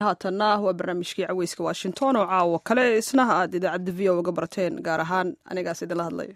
haatanna waa barnaamijkii caweyska washington oo caawa kale isnaha aad idaacadda v o uga barteen gaar ahaan anigaas idinla hadlay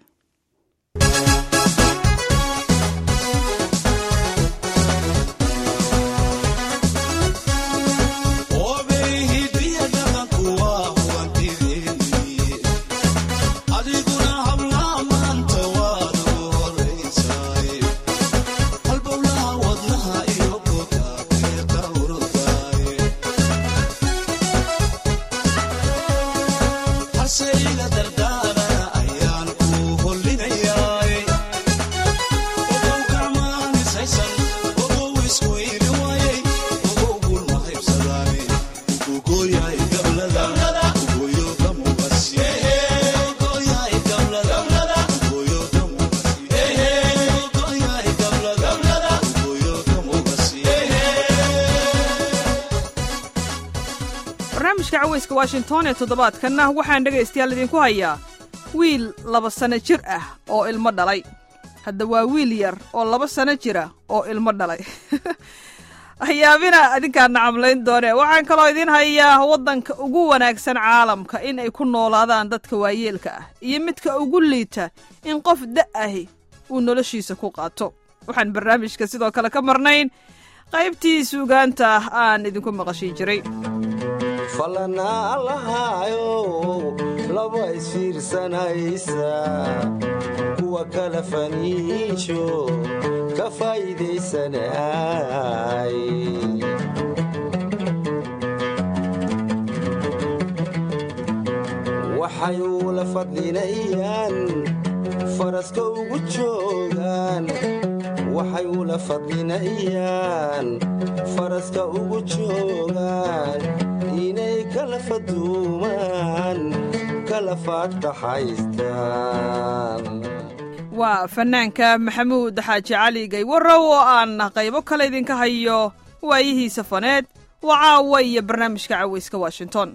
barnaamijka caweyska washington ee toddobaadkanna waxaan dhegaystayaal idinku hayaa wiil laba sanno jir ah oo ilmo dhalay hadda waa wiil yar oo laba sanno jira oo ilmo dhalay hayaabina adinkaa nacamlayn doone waxaan kaloo idiin hayaa waddanka ugu wanaagsan caalamka in ay ku noolaadaan dadka waayeelka ah iyo midka ugu liita in qof da' ahi uu noloshiisa ku qaato waxaan barnaamijka sidoo kale ka marnayn qaybtii suugaanta aan idinku maqashin jiray falanaa lahaayo laba isfiirsanaysa kuwa kala faniijo ka faa'iidaysanay waxay ula fadlinayaan faraska ugu joogaan waxay ula fadlinayaan faraska ugu joogaan inay kala faduumaan kala faadtaxaystaan waa fannaanka maxamuud xaaji cali gaywarow oo aan qaybo kale idinka hayo waayihiisa faneed waa caawa iyo barnaamijka caweyska washington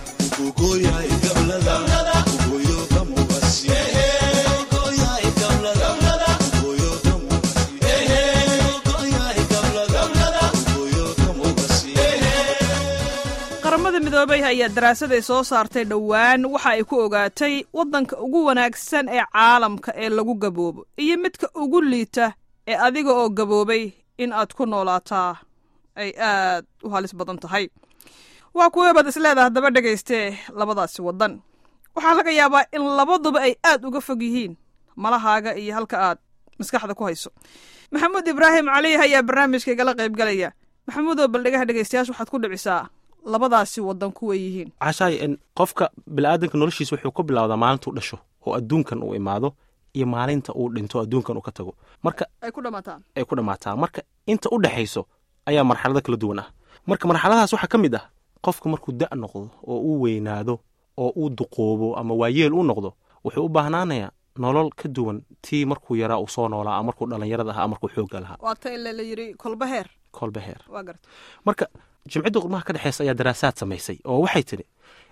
qaramada midoobay ayaa daraasaday soo saartay dhowaan waxa ay ku ogaatay waddanka ugu wanaagsan ee caalamka ee lagu gaboobo iyo midka ugu liita ee adiga oo gaboobay in aad ku noolaataa ay aad u halis badan tahay waa kuwee baad isleedaha daba dhegaystee labadaasi waddan waxaa laga yaabaa in labaduba ay aad uga fog yihiin malahaaga iyo halka aad maskaxda ku hayso maxamuud ibraahim cali ayaa barnaamijka igala qaybgalaya maxamuudoo baldhegaha dhegaystayaasha waxaad ku dhicisaa labadaasi waddan kuway yihiin cashaay qofka biniaadanka noloshiisa wuxuu ka bilowdaa maalintuu dhasho oo adduunkan uu imaado iyo maalinta uu dhinto adduunkan uu ka tago marka ay ku dhamaataan ay ku dhammaataa marka inta u dhexayso ayaa marxalado kala duwan ah marka marxaladahaas waxaa ka mid ah qofka markuu da' noqdo oo uu weynaado oo uu duqoobo ama waayeel u noqdo wuxuu u baahnaanayaa nolol ka duwan tii markuu yaraa uu soo noolaa ama markuu dhallinyarada ahaa markuu xoogga lahaa waa ta ile la yidhi kolba heer kolba heer waa garta marka jimcidda qurmaha ka dhexeysa ayaa daraasaad samaysay oo waxay tidhi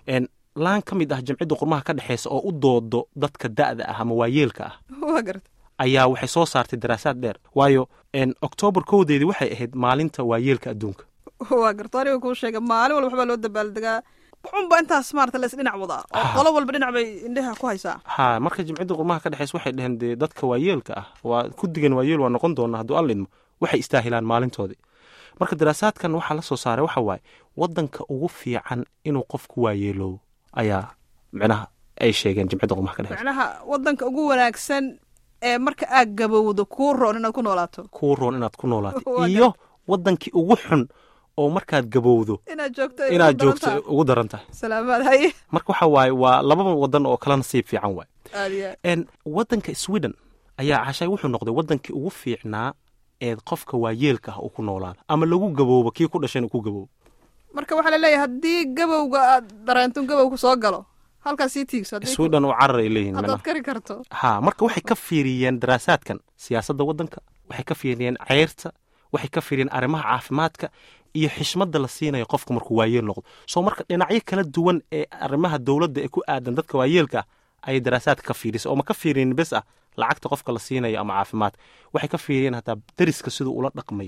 laan ka mid ah jimcidda qurmaha ka dhexeysa oo u doodo dadka da'da ah ama waayeelka ah waa garta ayaa waxay soo saartay daraasaad dheer waayo oktoobar kowdeedii waxay ahayd maalinta waayeelka adduunka waa garta aniga kuu sheega maalin walba waxbaa loo dabaaldegaa waxunba intaas maarata la isdhinac wadaa oo qolo walba dhinac bay indhaha ku haysaa ha marka jimcidda qurmaha ka dhexeysa waxay dhaheen dee dadka waayeelka ah waa kudigan waayeel waa noqon doona hadduu alla idmo waxay istaahilaan maalintoodii marka daraasaadkan waxaa la soo saaray waxa waaye waddanka ugu fiican inuu qofku waayeeloobo ayaa micnaha ay sheegeen jimcidda qurmaha ka dhexeysa macnaha waddanka ugu wanaagsan ee marka aad gabowdo kuu roon inaad ku noolaato kuu roon inaad ku noolaato Waa iyo waddankii ugu xun oo markaad gabowdo inaad joogto ay inaad ugu daran joogto tahay. ugu daran tahay salaamaad haye marka waxa waaye waa lababa waddan oo kala nasiib fiican waay aad iyo aad n waddanka sweden ayaa cashay wuxuu noqday waddankii ugu fiicnaa ee qofka waayeelka ah uu ku noolaada ama lagu gaboobo kii ku dhashan uu ku gaboobo marka waxaa laleeyahay haddii gabowga aad dareento in gabowku soo galo halkaas sii tiigso haddii ku- sweden oo carar ay leeyihin haddaad micnaha kari karto ha marka waxay ka fiiriyeen daraasaadkan siyaasadda waddanka waxay ka fiiriyeen ceyrta waxay ka fiiriyeen arrimaha caafimaadka iyo xishmadda la siinayo qofka markuu waayeel noqdo soo marka dhinacyo kala duwan ee arrimaha dowladda ee ku aadan dadka waayeelka ah ayay daraasaadka ka fiirisay oo ma ka fiiriyin bes ah lacagta qofka la siinayo ama caafimaadka waxay ka fiiriyeen hataa deriska siduu ula dhaqmayo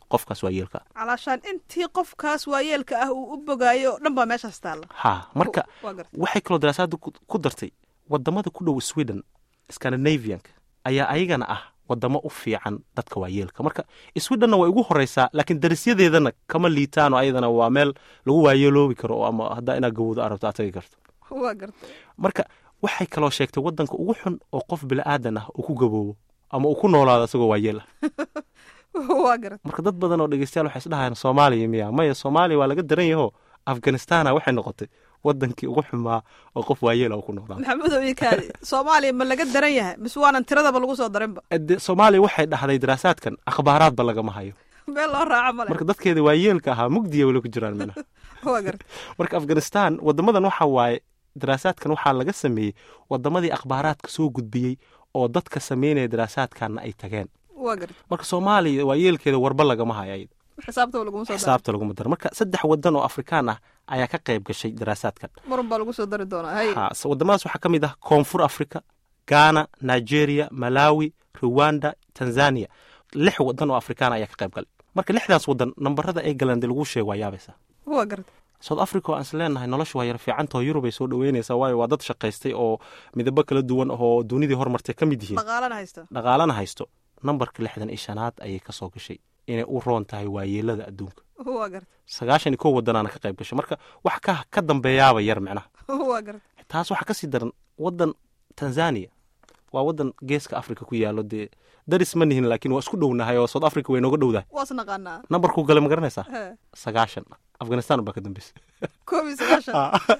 qofkaas waayeelka ah calaashaan intii qofkaas waayeelka ah uu u bogaayo oo dhan baa meeshaas taalla ha marka waa garta waxay kaloo daraasaadda ku ku dartay wadamada ku dhow sweden scandinavianka ayaa ayagana ah wadamo u fiican dadka waayeelka marka swedhenna way ugu horeysaa laakiin darisyadeedana kama liitaano ayadana waa meel lagu waayeeloobi karo oo ama haddaa inaad gawoodo arabto aad tagi karto waa garta marka waxay kaloo sheegtay wadanka ugu xun oo qof bila'aadan ah uu ku gaboobo ama uu ku noolaado isagoo waayeel ah waa garta marka dad badan oo dhegeystayaal waxay isdhahayaan soomaaliya miya maya soomaaliya waa laga daran yaho afganistana waxay noqotay wadankii ugu xumaa oo qof waayeel ah uu ku noolaado maxamudow iyo kaadi soomaaliya ma laga daran yahay mise waanan tiradaba lagu soo darinba de soomaaliya waxay dhahday daraasaadkan akhbaaraadba lagama hayo meel loo raaco male marka dadkeeda waayeelka ahaa mugdiya weli ku jiraan mina waa garta marka afghanistan wadamadan waxa waaye daraasaadkan waxaa laga sameeyey wadamadii akhbaaraadka soo gudbiyey oo dadka sameynaya daraasaadkanna ay tageen waa garta marka soomaaliya waayeelkeeda warba lagama hayo ayada xisaabtaba laguma soo darin xisaabta laguma daro marka saddex wadan oo afrikaan ah ayaa ka qayb gashay daraasaadkan marun baa lagu soo dari doonaa hay ha s- wadamadaas waxaa ka mid ah koonfur africa ghana nigeria malawi rwanda tanzania lix wadan oo afrikaan ayaa ka qayb galay marka lixdaas wadan nambarada ay galeen dee lagu sheego waa yaabaysaa waa garta south africa oo aan is leenahay nolosha waa yar fiicantaho yurub ay soo dhaweynaysaa waayo waa dad shaqaystay oo midabo kala duwan oo dunidii hormartay ka mid yihiin dhaqaalana haysta dhaqaalana haysto nambarka lixdan iyo shanaad ayay ka soo gashay inay u roon tahay waayeelada adduunka waa garta sagaashan iyo kow wadanaana ka qayb gashay marka wax ka ka dambeeyaaba yar micnaha waa garta taas waxaa ka sii daran wadan tanzania waa wadan geeska africa ku yaalo dee daris ma nihin laakiin waa isku dhownahay oo south africa way nooga dhowdahay waas naqaanaa nambarkuu gale ma garanaysaa He. sagaashan afghanistan baa ka dambeysay koob iyo sagaashan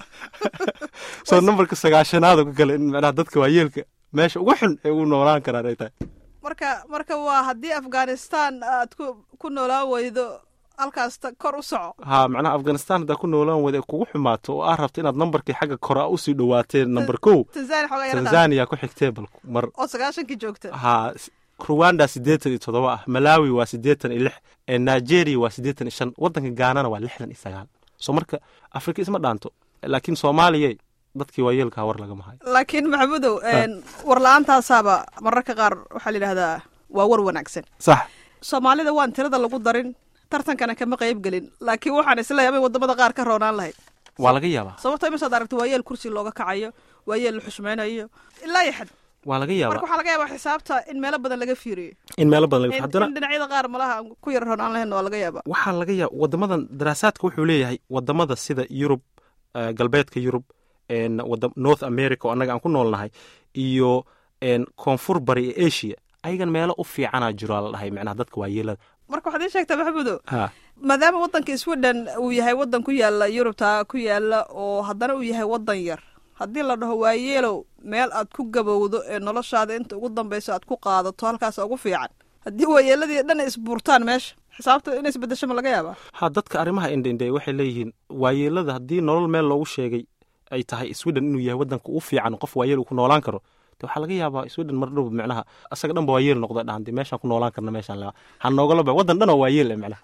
soo nambarka sagaashanaad ka gale in micnaha dadka waayeelka meesha ugu xun ay ugu noolaan karaan ay tahay marka marka waa haddii afghanistan aad ku ku noolaan weydo halkaas ta- kor u soco ha macnaha afghanistan haddaa ku noolaan wada kugu xumaato oo aa rabto inaad nambarkii xagga kore usii dhawaateen nambar kow tanzania xoogaa yara dhaaf tanzania ku xigtee bal mar oo sagaashankii joogta ha s- rwanda siddeetan iyo toddoba ah malawi waa siddeetan iyo lix ee nigeria waa siddeetan iyo shan wadanka gaanana waa lixdan iyo sagaal so marka afrika isma dhaanto laakiin soomaaliya dadkii waayeelkaa war lagama hayo laakiin maxamudow war la-aantaasaaba mararka qaar waxaa la yidhahdaa waa war wanaagsan sax soomaalida waan tirada lagu darin tartankana kama qayb gelin laakiin waxaan isleeyahay amay wadamada qaar ka roonaan lahayd waa laga yaabaa sababto imisaad aragto waayeel kursi looga kacayo waayeel la xushmaynayo ilaa iyo xad waa laga marka yaabaa waxaa laga yaabaa xisaabta in meelo badan laga fiiriyo in meelo badan laga in haddana in dhinacyada qaar malaha aan ku yar roonaan lahayn waa laga yaabaa waxaa laga yaaba wadamadan daraasaadka wuxuu leeyahay wadamada sida yurub eh, galbeedka yurub en, wada- north america oo annaga aan ku noolnahay iyo en, koonfur bari ee asia ayagan meelo u fiicanaa jiro aa la dhahay micnaha dadka waayeelada marka waxaad ii sheegtaa maxamudow ha maadaama wadanka sweden uu yahay wadan ku yaala yurubta ku yaala oo haddana uu yahay wadan yar haddii la dhaho waayeelow meel aad ku gabowdo ee noloshaada inta ugu dambayso aad ku qaadato halkaas ugu fiican haddii waayeeladii dhan isbuurtaan meesha xisaabta in isbedesho ma laga yaabaa ha dadka arrimaha indhaindhe waxay leeyihiin waayeelada haddii nolol meel loogu sheegay ay tahay sweden inuu yahay wadanka ugu fiican qof waayeel uu ku noolaan karo de waxaa laga yaabaa sweden mar dhow micnaha asaga dhan ba waayeel noqda dhahan de meeshaan ku noolaan karna meeshaan laga ha noogala ba wadan dhan oo waayeel eh micnaha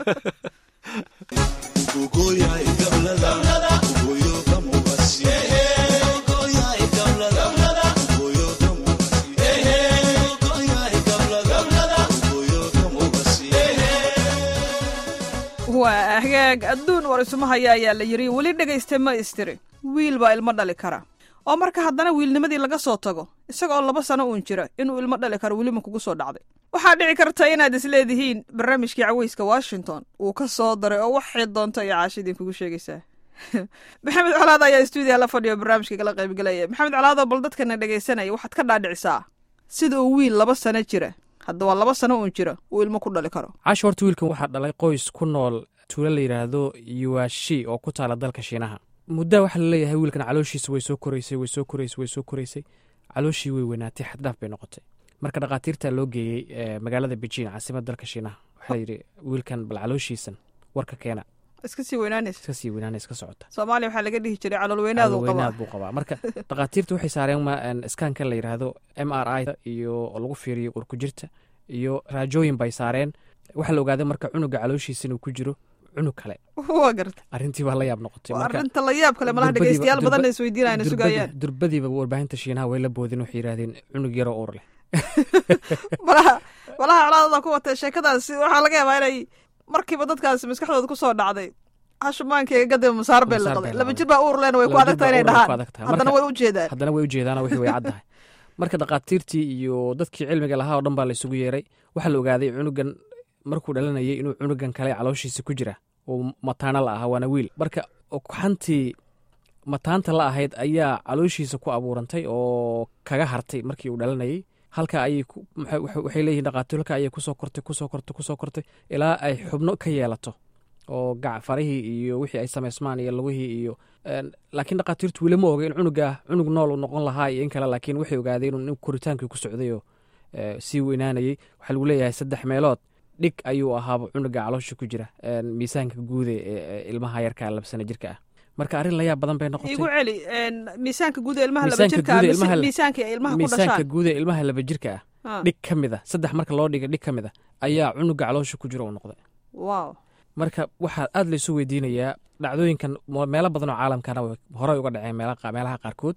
waa hagaag adduun war isuma haya ayaa la yidhi weli dhegayste ma istiri wiil baa ilmo dhali kara oo marka haddana wiilnimadii laga soo tago isaga oo laba sano uun jira inuu ilmo dhali karo welima kugu soo dhacday waxaa dhici karta inaad isleedihiin barnaamijkii caweyska washington uu ka soo daray oo waxay doonto iyo caashi idinkugu sheegaysaa maxamed colaad ayaa stuudiya la fadhiyo barnaamijka kala qaybgelaya maxamed colaadoo bal dadkana dhegaysanaya waxaad ka dhaadhicisaa sida uu wiil laba sano jira hadda waa laba sano uun jira uu ilmo ku dhali karo casho horta wiilkan waxaa dhalay qoys ku nool tuulo la yidhaahdo yuwashi oo ku taala dalka shiinaha muddaa waxaa laleeyahay wiilkan calooshiisa way soo koraysay way soo koraysay way soo koraysay calooshii way weynaatay xaddhaaf bay noqotay marka dhakhaatiirta loo geeyey eh, magaalada beijing caasimada dalka shiinaha waxaa yidhi wiilkan bal calooshiisan warka keena iska sii weynaanaysa iska sii weynaana iska socota soomaaliya waxaa laga dhihi jiray calool weynaad uu qabaa weynaad buu qabaa marka dhakhaatiirta waxay saareen ma- en, iskaankan la yidhaahdo m r i iyo oo lagu fiiriyo urkujirta iyo raajooyin bay saareen waxaa la ogaaday marka cunuga calooshiisa inuu ku jiro cunug kale waa garta arrintii baa la yaab noqotay waa marka arrinta la yaab kale malaha durbadiiba- dhegeystayaal badan durba- is weydiinayana durbadii- sugayaan durbadiiba warbaahinta shiinaha way la boodeen waxay yidhahdeen cunug yaroo uur leh malaha malaha colaadada ku watay sheekadaasi waxaa laga yaabaa inay markiiba dadkaasi maskaxdooda kusoo dhacday hashumaankeega gadaba masaar bay Masaar laqday bay laba laqday. jir baa uur leen way ku Laba adag jir tahay baa inay uur way ku dhahaan adag tahay. haddana Marka- way u jeedaan haddana way ujeedaan wixii way caddahay marka dhakhaatiirtii iyo dadkii cilmiga lahaa oo dhan baa la isugu yeeray waxaa la ogaaday cunugan markuu dhalanayay inuu cunugan kale calooshiisa ku jira oo mataano la ahaa waana wiil marka xantii mataanta la ahayd ayaa calooshiisa ku abuurantay oo kaga hartay markii uu dhalanayay halka ayay ku- maxay- waxay waxay leeyihiin dhakhaatiir halka ayay kusoo kortay kusoo kortay kusoo kortay ilaa ay xubno ka yeelato oo gac farihii iyo wixii ay samaysmaan iyo lugihii iyo een, laakiin dhakhaatiirtu weli ma oga in cunuga cunug nool uu noqon lahaa iyo in kale laakiin waxay ogaadeen in koritaankii ku socday oo ee, sii weynaanayay waxaa lagu leeyahay saddex meelood dhig ayuu ahaaba cunuga caloosha ku jira een, miisaanka guude ee ee ilmaha yarka laba sana jirka ah marka arrin layaab badan bay noqotay igu celi een, miisaanka guud ee ilmaha laba Miisaanka jirka guud ee mise ilmaha la- miisaanka ay ilmaha ku miisaanka dhashaan guud ee ilmaha laba jirka ah Ah, dhig ka mid a saddex marka loo dhiga dhig ka mid a ayaa cunuga caloosha ku jira uu noqday wow marka waxaa aad laysu weydiinayaa dhacdooyinkan mo- meelo badan oo caalamkana way horey uga dhaceen meela qa- meelaha qaarkood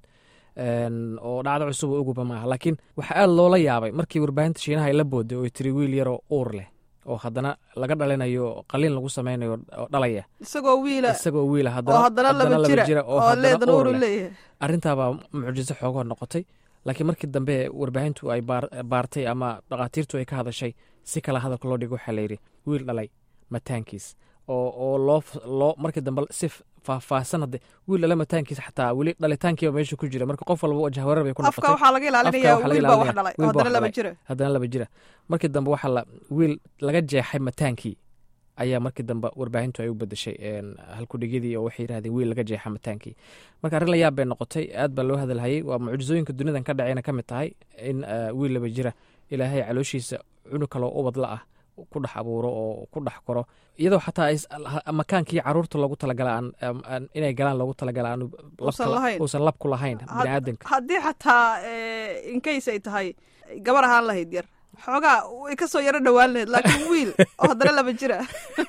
een, oo dhacdo cusub oo uguba maaha laakiin waxaa aad loola yaabay markii warbaahinta shiinaha ay la booday oo ay tiri wiil yaroo uur leh oo haddana laga dhalinayo qaliin lagu sameynayo oo dhalaya isagoo wiila isagoo wiila oo haddana laba jira oo haddana leedan uur uuru leh leeyahay arrintaabaa mucjiso xoogoo noqotay laakiin markii dambe warbaahintu ay baar- baartay ama dhakhaatiirtu ay ka hadashay si kale hadalka loo dhigo waxaa layidhi wiil dhalay mataankiis oo oo loo f- loo markii dambe si faahfaahsan hadde wiil dhala mataankiis xataa weli dhalitaankiiba meesha ku jira marka qof walba wajahwareer bay ku afka noqotay waxaa laga ilaalinaya Afka waxaa laga wiil baa wax ilaalinaya. dhalay oo Wiil baa haddana wax laba dhalay. jira haddana laba jira markii dambe waxaa la wiil laga jeexay mataankii ayaa markii dambe warbaahintu ay u bedeshay een, halkudhigyadii oo waxay yidhahdeen wiil laga jeexa mataankii marka arrin la yaab bay noqotay aad baa loo hadalhayay waa mucjisooyinka dunidan ka dhacayna ka mid tahay in eh, wiil laba jira ilaahay calooshiisa cunug kaloo ubadla ah ku dhex abuuro oo ku dhex koro iyadoo xataa ay s- ha- makaankii caruurta loogu talagala aan aan- aan- inay galaan loogu talagala aanu Uusan lahayn. uusan lab ku lahayn Had- biniaadanka haddii xataa eh, in case ay tahay gabar ahaan lahayd yar xoogaa way ka soo yaro dhowaan lahayd laakiin wiil oo haddana laba jira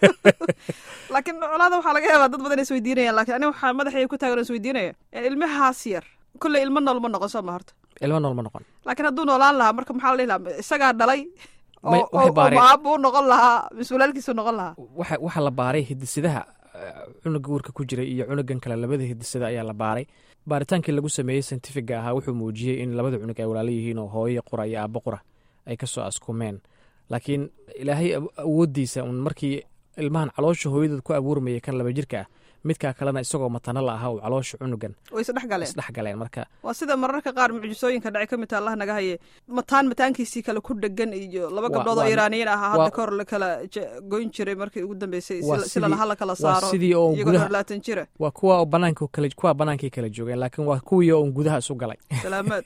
laakiin colaada waxaa laga yaabaa dad badan is weydiinayaan laakiin aniga waxaa madaxayga ku taagan is weydiinaya eh, ilmahaas yar kolley ilmo nool ma noqon soo ma horta ilmo nool ma noqon laakiin hadduu noolaan lahaa marka maxaa la dhihi lahaa isagaa dhalay oo May- waxay oo- oo baareen. maabu u noqon lahaa mise walaalkiisu noqon lahaa waxa waxa la baaray hidisidaha eh, cunuga uurka ku jira iyo cunugan kale labada hidisada ayaa la baaray baaritaankii lagu sameeyey scientifiga ahaa wuxuu muujiyey in labada cunug ay walaalo yihiin oo hooyo qura iyo aabbo qura ay ka soo askumeen laakiin ilaahay aw- awooddiisa un markii ilmahan caloosha hooyadood ku abuurmayay kan laba jirka ah midkaa kalena isagoo matano la ahaa uu caloosha cunugan way isdhex galeen isdhex galeen marka waa sida mararka qaar mucjisooyinka dhacay ka mid taha allah naga haye mataan mataankiisii kale ku dhegan iyo laba Waa- gabdhood oo waa- iraaniyiin ahaa hadda waa- ka hor la kala je- goyn jiray markii ugu dambeysay Waa si- si lalaha la kala waa saaro sidii oo iyagoo gudaha- dhorlaatan jira waa kuwa oo banaanka kala kuwa banaankay kala joogeen laakiin waa kuwii oo un gudaha isu galay salaamaad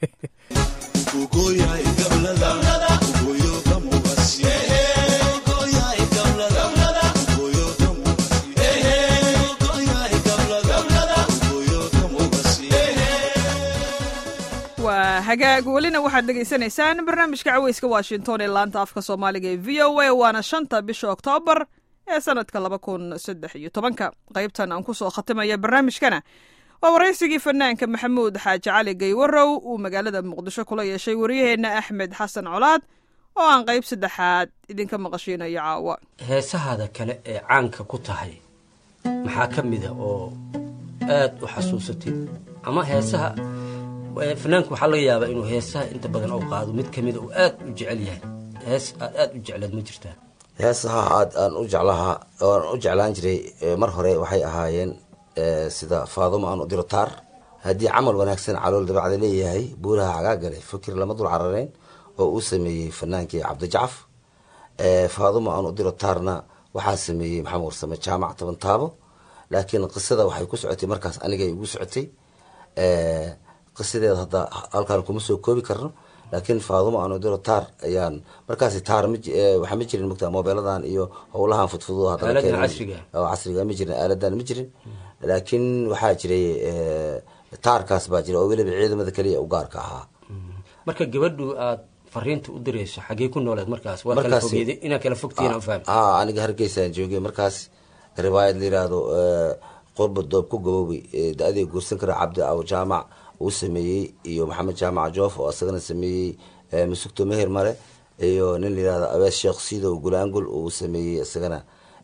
waa hagaag welina waxaad dhegaysanaysaan barnaamijka caweyska washington ee laanta afka soomaaliga ee v o a waana shanta bisha oktoobar ee sanadka laba kun saddex iyo tobanka qaybtan aan kusoo khatimaya barnaamijkana waa waraysigii fanaanka maxamuud xaaji cali gaywarow uu magaalada muqdisho kula yeeshay wariyaheenna axmed xasan colaad oo aan qayb saddexaad idinka maqashiinayo caawa heesahaada kale ee caanka ku tahay maxaa ka mida oo aad u xasuusatid ama heesaha eh, fanaanku waxaa laga yaabaa inuu heesaha inta badan u qaado mid kamida uu aad u jecel yahay hees aad aad u jecleed ma jirtaa heesaha aad aan u jeclahaa aan u jeclaan jiray eh, mar hore waxay ahaayeen eh, sida faadumo aan u diro taar haddii camal wanaagsan calool dabacda leeyahay buuraha cagaagale fikir lama dul cararayn oo uu sameeyey fanaankii cabdijacaf Eh, faadumo aan u diro taarna waxaa sameeyey maxamed warsame jaamac toban taabo laakiin qisada waxay ku socotay markaas anigay igu socotay Eh, qisadeeda hadda halkaan kuma soo koobi karno laakiin faadumo aan u diro taar ayaan markaasi taar ma ji- eh, waxaa ma jirin mogtaa moobeeladan iyo howlahan fudfudo haddana Aaladan keenan- casriga. oo casriga ma jirin aaladan ma jirin laakiin waxaa jiray eh, taarkaas baa jira oo weliba ciidamada keliya u gaarka ahaa marka gabadhu aad fariinta u dirayso xagee ku nooleed markaas waa kala Markaasi- fogeeday inaa kala fogtihiin aan fahmi ah aniga hargeysaan joogay markaas riwaayad la yiraahdo eh, qurba doob ku gaboobay eh, da-adii guursan kara cabdi aw jaamac uu sameeyey iyo maxamed jaamac joof oo isagana sameeyey eh, masugto meher mare iyo nin la yirahdo abees sheekh siidow gulaangul uu sameeyey isagana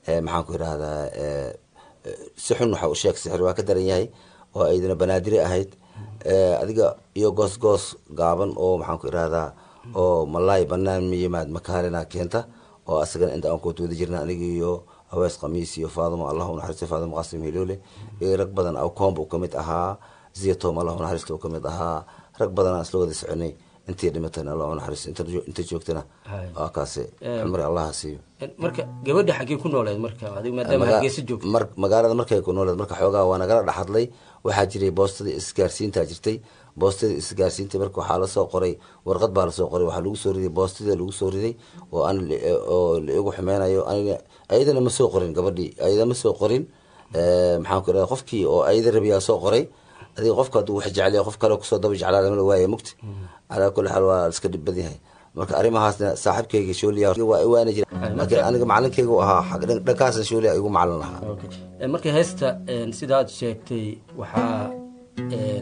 eh, maxaan ku idhahdaa eh, eh, si xun waxa u sheeg sixir waa ka daran yahay oo aydana banaadiri ahayd Eh, adiga iyo goos goos gaaban oo maxaan ku idhahdaa oo malaay banaan ma yimaad makaalina keenta oo asagana inta aan koota wada jirna aniga iyo hawees khamiis iyo faadimo allah unaxariista faadimo qasim hiloole iyo rag badan awkomba uu kamid ahaa ziyatom allah unaxariista uu kamid ahaa rag badan aan isla wada soconay intii dhimatana allah unaxariista inta inta joogtana Hay. waa kaasi Eh, cumri allaha siiyo marka gabadha xaggee ku nooleed marka adiga maadaama Maga- hargeysa joogto mar- magaalada markay ku nooleed marka xoogaa waa nagala dhexadlay waxaa jiray boostadii isgaarsiinta jirtay boostadii isgaarsiinta marka waxaa lasoo qoray warqad baa lasoo qoray waxaa lagu soo riday boostadii lagu soo riday oo aan li- oo la igu xumeynayo aniga ayadana ma soo qorin gabadhii ayada ma soo qorin Eh, maxaan ku idhaha qofkii oo ayada rabiyaa soo qoray adiga qofka hadduu wax jeclaya qof kale kusoo daba jeclaa lama la waaya mugti calaa kulli xaal waa iska dhib badan yahay marka arrimahaasna saaxiibkayga shooliya waa iwaana jira laakiin aniga macalinkayga u ahaa xag- dhan- dhankaasna shooliya igu macalin lahaa Okay. Eh, marka heesta een, sidaad sheegtay waxaa een,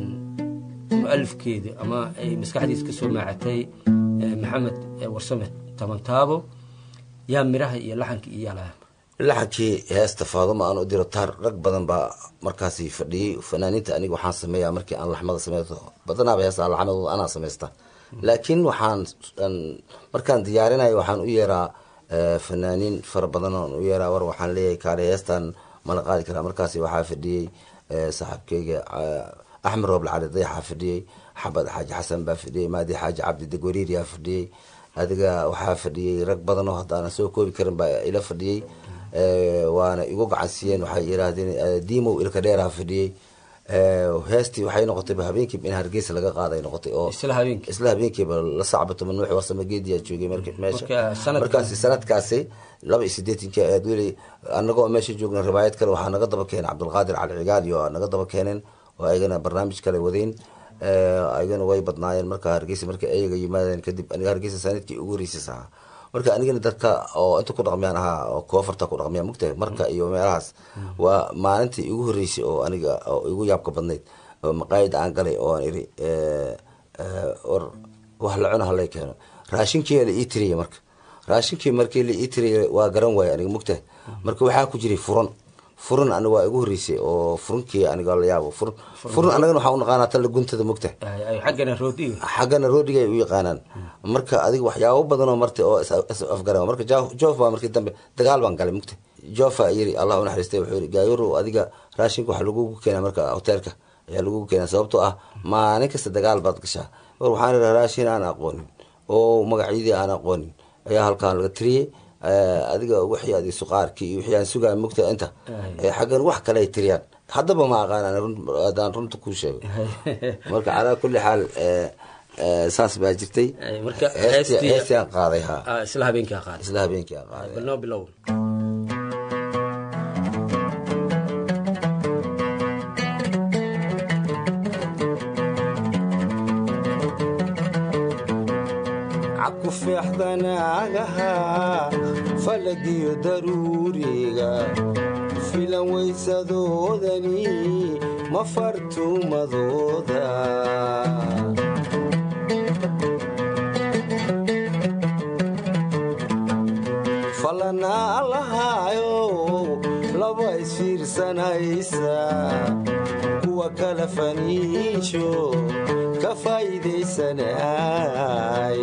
mualifkeeda ama ay maskaxdiisa ka soo maacatay eh, maxamed eh, warsame tabantaabo yaa miraha iyo laxanka iyo yaalaha laxankii heesta faaduma aan u diro taar rag badan baa markaasi fadhiyey fanaaniinta aniga waxaan sameeyaa markii aan laxmada sameeyo badanaaba heesta laxmadooda anaa samaysta laakiin waxaan aan- markaan diyaarinayo waxaan u yeeraa eh, fanaaniin fara badan oon u yeeraa war waxaan leeyahay kaale heestan mala qaadi karaa markaasi waxaa fadhiyey eh, saaxiibkeyga eh, axmed rooble cali dayaxaa fadhiyey xabad xaaji xasan baa fadhiyey maadi xaaji cabdi degwariiriyaa fadhiyey adiga waxaa fadhiyey rag badan oo haddaanan soo koobi karin baa ila fadhiyey Eh, waana igu gacan siiyeen waxay yidhaahdeen eh, diimow ilka dheeraa fadhiyey Eh, heestii waxay noqotayba habeenkiiba in hargeysa laga qaaday noqotay oo isla habeenkii isla habeenkiiba la sacbato manuuxi warsame geediyaa joogay marka meesha Marka sanadka- markaasi sanadkaasi laba iyo sideetanki aad weli anagoo meesha joogna riwaayad kale waxaa naga daba keenay cabdulqaadir cali cigaal iyo aa naga daba keeneen oo ayagana barnaamij kale wadeyn Eh, ayagana way badnaayeen marka hargeysa marka ayaga yimaadeen kadib aniga hargeysa sanadkii ugu horeysis ahaa marka anigana dadka oo inta ku dhaqmiyaan ahaa oo koofarta ku dhaqmiya mugtahay marka iyo meelahaas waa maalintii igu horeysay oo aniga oo igu yaabka badnayd oo maqaayad aan galay oo aan iri eh, eh, war wax la cuna halay keeno raashinkii la ii tiriyay marka raashinkii markii la ii tiriyay waa garan waaya aniga mugtahay marka waxaa ku jiray furan furan aniga waa igu horeysay oo furunkii aniga la yaabo furan furan anagana waxaa u naqaanaa tan la guntada mugtahay Ay, ay, xaggana roodiga xaggana roodiga ay u yaqaanaan marka adiga waxyaabo badan oo marta oo is is afgaran marka Jo- joof baa markii dambe dagaal baan galay mugta joofa yiri allah unaxariistay wuxuu yiri gaayuru adiga raashinka waxaa lagugu keenaa marka hoteelka ayaa lagugu keenaa sababtoo ah maalin kasta dagaal baad gashaa war waxaan idhaha raashin aan aqoonin oo magacyadii aan aqoonin ayaa halkaan laga tiriyey Eh, adiga wixii adi suqaarkii iyo wixii aan sugaa mugta inta Eh, xaggan wax kale ay tiriyaan haddaba ma aqaanaan run- haddaan runta kuu sheego marka calaa kulli xaal eh, eh, saas baa jirtay Ay, marka Heestii- heestii- heestii aan qaaday ha Ah, isla habeenkii qaadi isla habeenkii aan qaaday bal noo bilow cabku feexdanaagaha falagiyo daruuriga filan weysadoodani ma fartuumadooda falanaa lahaayo laba isfiirsanaysa kuwa kala faniisho ka faa'iidaysanay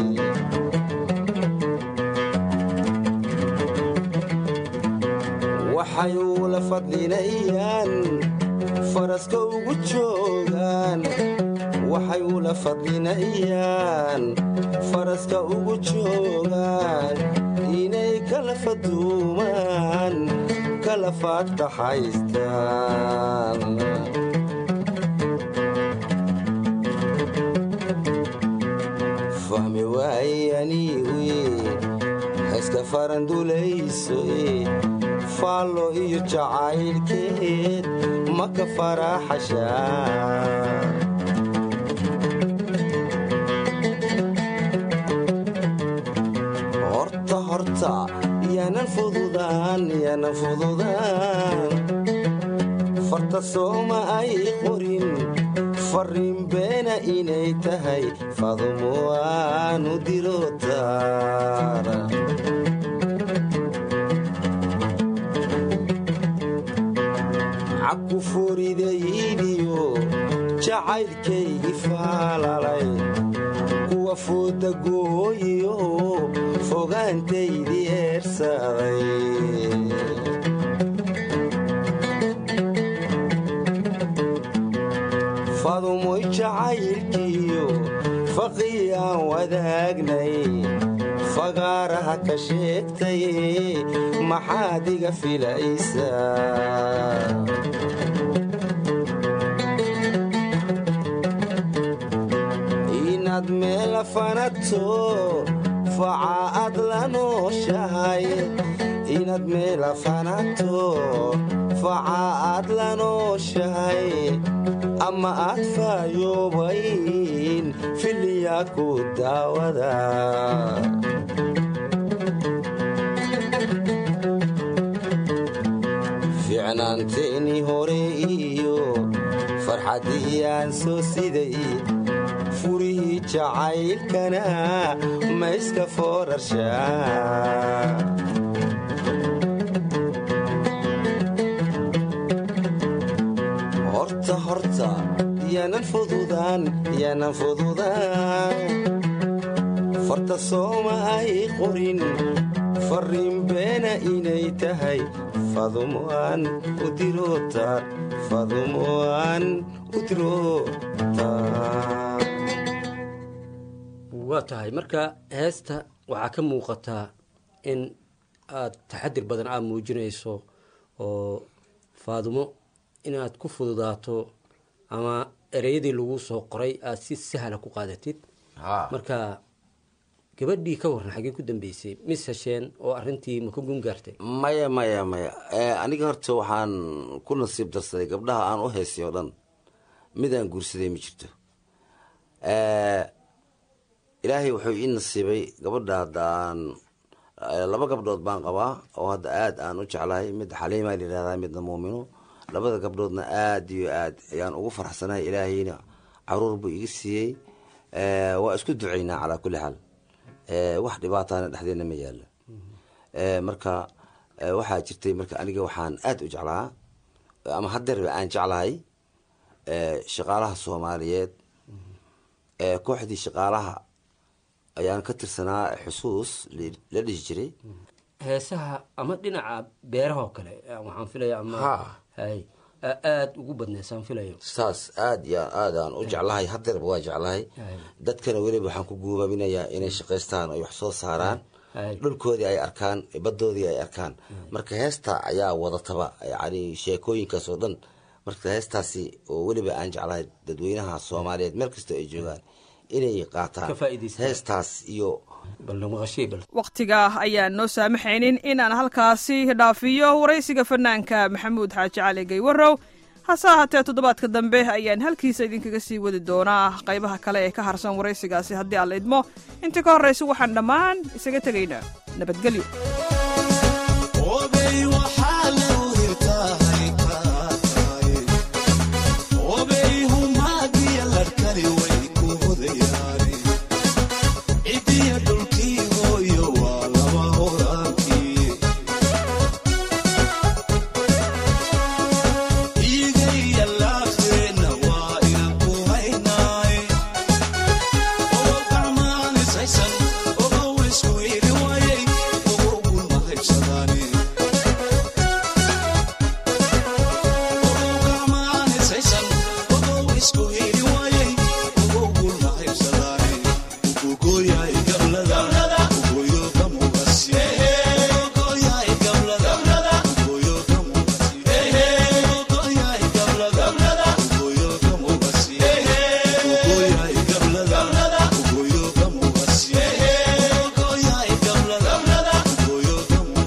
waxay ula fadlinayaan faraska ugu joogaan waxay ula fadlinayaan faraska ugu joogaan inay kala faduumaan kala faadtaxaystaan fahmi waayaniwe hayska farandulayso faallo iyo jacaylkeed maka faraaxashaa horta horta yaanan fududaan yaanan fududaan farta sooma ay qorin farriin beena inay tahay fadumo aanu diro taara caku foridaydiyo jacaylkaygi faalalay kuwa fooda gooyiyo fogaantaydii eersaday fadumoy jacaylkiyo faqii aan wadaagnay fagaaraha ka sheegtay maxaad iga filaysaa inaad meela fanato faca aad la nooshahay inaad meela fanato faca aad la nooshahay ama aad faayoobayn filiyaa ku daawada ficnaanteennii hore iyo farxaddii aan soo siday furihii jacaylkana ma iska foorarshaa horta horta yaanan fududaan yaanan fududaan farta sooma ay qorin farriin beena inay tahay fadumoaan u dirootaar fadumoaan u dirootaar waa tahay marka heesta waxaa ka muuqataa in aad taxadir badan aad muujinayso oo faadumo inaad ku fududaato ama ereyadii lagu soo qoray aad si sahla ku qaadatid marka gabadhii ka warran xaggee ku dambeysay mis hesheen oo arrintii ma ka gun gaartay maya maya maya aniga horta waxaan ku nasiib darsaday gabdhaha aan u heysay oo dhan midaan guursaday ma jirto ilaahay wuxuu ii nasiibay gabadha haddaan laba gabdhood baan qabaa oo hadda aada aan u jeclahay mid xaliima layihahdaa midna muumino labada gabdhoodna aada iyo aad ayaan ugu faraxsanahay ilaahayna caruur buu iga siiyey waa isku ducaynaa calaa kulli xaal wax dhibaataana dhexdeena ma yaalo marka waxaa jirtay marka aniga waxaan aada u jeclaa ama hadeerba aan jeclahay shaqaalaha soomaaliyeed kooxdii shaqaalaha ayaan ka tirsanaa xusuus la dhihi jiray heesaha ama dhinaca beerahoo kale waxaan filaya ama Ha. hay aada ugu badneysaan filayo saas aad iyo aadaan u jeclahay hadeerba waa jeclahay Hay. dadkana weliba waxaan ku guubaabinayaa inay shaqaystaan ay wax soo saaraan Hay. dhulkoodii ay arkaan badoodii ay arkaan marka heesta ayaa wadataba yani sheekooyinkaas oo dhan marka heestaasi oo weliba aan jeclahay dadweynaha soomaaliyeed meel kasta ay joogaan inay qaataan Ka faa'iidaystaan. heestaas iyo bal maqashay bal wakhtiga ayaan noo saamaxaynin inaan halkaasi dhaafiyo waraysiga fanaanka maxamuud xaaji cali gaywarow hase ahaatee toddobaadka dambe ayaan halkiisa idinkaga sii wadi doonaa qaybaha kale ee ka harsan waraysigaasi haddii aan la idmo intii ka horraysa waxaan dhammaan isaga tegaynaa nabadgelyo Obey waxaa lagu hirtahay kaatahay Obey humaagiya larkani way ku hodayaani Cidiya dhulkii hooyo waa laba horaankii Iigaya laafteenna waa inan ku haynaay Ogow gacmaanisaysan ogow isku heli waayay ogow gulma haybsadaani Ogow gacmaanisaysan ogow isku heli waayay ogow gulma haybsadaani Ugugooyahay gablada ugoyo kamugasi Ugugooyahay gablada ugoyo kamugasi Ugugooyahay gablada ugoyo kamugasi Ugugooyahay gablada ugoyo kamugasi Ugugooyahay gablada ugoyo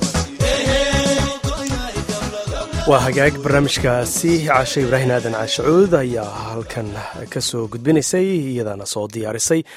kamugasi waa hagaag barnaamijkaasi caashe ibraahim aadan caashacuud ayaa halkan ka soo gudbinaysay iyadaana soo diyaarisay